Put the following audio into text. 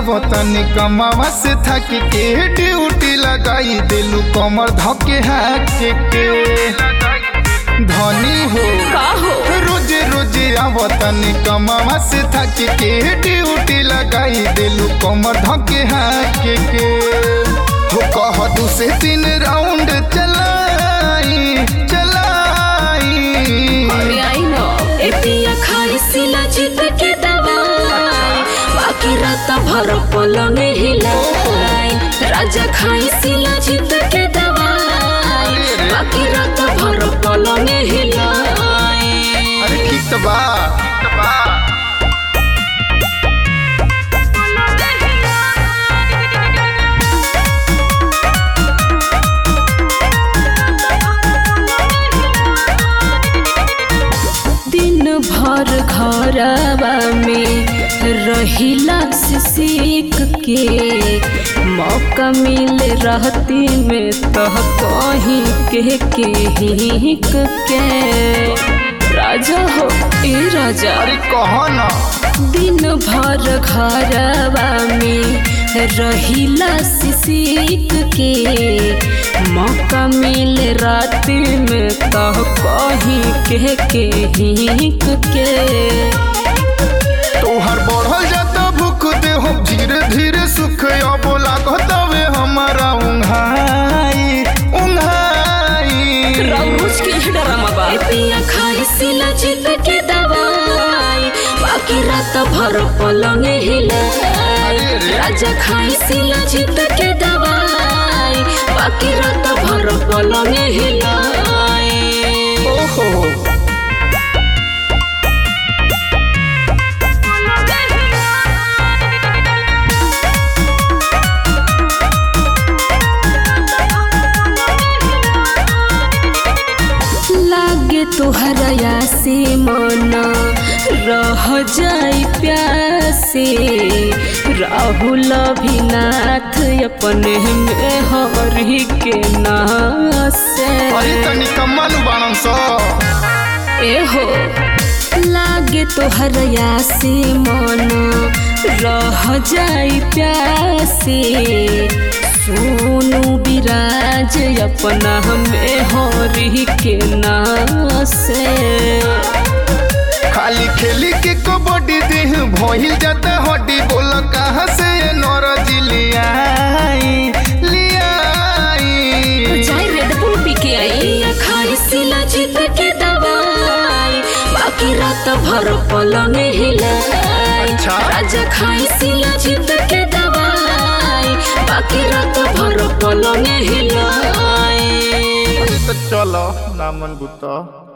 आवतनी कमावा से थक के ड्यूटी लगाई दिलू कमर धके हाक के धनी हो का हो रोज रोज आवतनी कमावा से थक के ड्यूटी लगाई दिलू कमर धके हाक के हो कह दू से तीन राउंड चलाई चलाई अरे आई नो ए पिया खाई सिला जीत के दवाई बाकी रात भर पलंग हिलाई राजा खाई सिला जीत के दवाई बाकी रात भर पलंग हिलाई अरे ठीक तो बा ठीक तो बा दिन भर घरवा में रहिला से सीख के मौका मिले रहती में तह कहीं के के हिक के राजा हो ए राजा अरे कहो ना दिन भर घरवा में रहिला से सीख के मौका मिले रात में तह कहीं के के हिक के तोहर बढ़ल जाता भूख दे हो धीरे धीरे सुख अब लागत वे हमारा उंघाई उंघाई रोज के ही ड्रामा बा पिया खाई सिला जीत के दवाई बाकी रात भर पलंग हिलाई राजा खाई सिला जीत के दवाई बाकी रात भर पलंग हिलाई ओहो लागे तोहरा से मन रह जाई प्यासे राहुल अभिनाथ अपने में हरि के नासे अरे तनी कमल बाणन सो ए हो लागे तोहरा से मन रह जाई प्यासे सोनू विराज अपना में हरि के नासे खाली खेली के कबड्डी देह भइल जाता हड्डी बोल कहाँ से नरज लियाई लियाई चाहे रेड बुल पी के आई या खाई सिला जीत के दवाई बाकी रात भर पलंग हिलाई अच्छा। राजा खाई सिला जीत के दवाई बाकी रात भर पलंग हिलाई तो चलो नामन गुत्ता